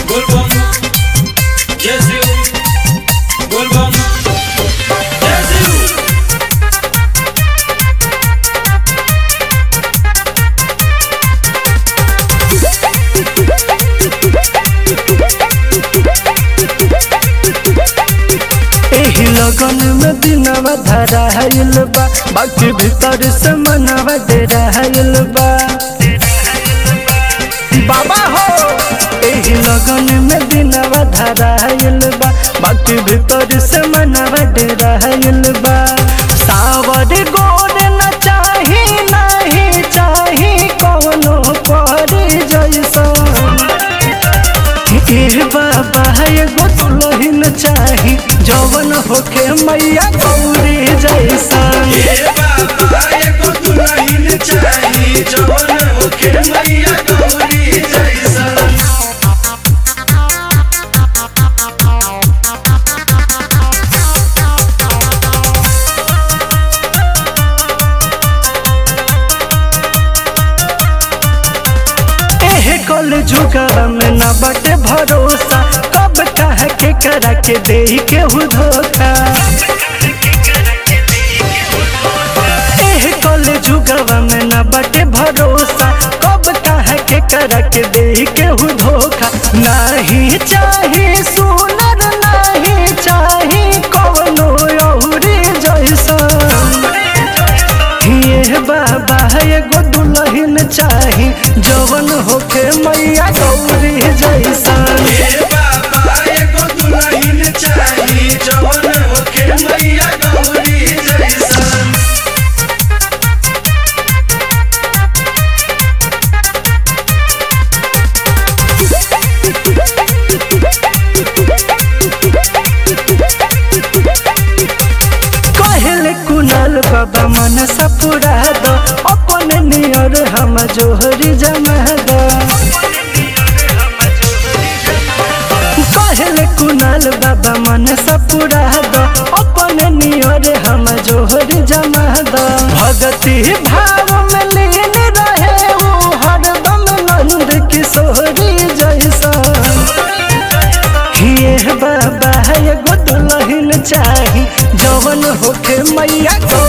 बोलबम जय शिव बोलबम जय शिव एही लगन में दिनवा धराइल बा बाकी भीतर से मनवा डेराइल बा बाबा हो एही लगन में दिनवा धराइल बा बाकी भीतर से मनवा डेराइल बा सावर गोर न चाही नहीं चाही कौनो पर जैसा ए बाबा एगो दुल्हन चाही जवन होके मैया गौरी जैसा हे बाबा एगो दुल्हन चाही जवन होके मैया गौरी जैसा एहे कल जुगवा में न बटे भरोसा कब कह के करा के दे केहू धोखा एहे कल जुगवा में न बटे भरोसा कब कह के करा के दे केहू धोखा नहीं चाही सुनर नहीं चाही कौनो औरी जैसा ये बाबा एगो दुल्हन चाही जवन होके मैया गौरी जैसा हे बाबा एगो दुल्हन चाही जवन होके मैया गौरी जैसा कहले कुनाल बाबा मनसा पुरा दो अपन नियर हम जोहरी जमा दो कहले कुनाल बाबा मनसा पुरा दो अपन नियर हम जोहरी जमा दो भगती भाव में लीन रहे वो हरदम नंद किशोरी जैसा ये बाबा एगो दुल्हन चाही जवन होके मैया गौ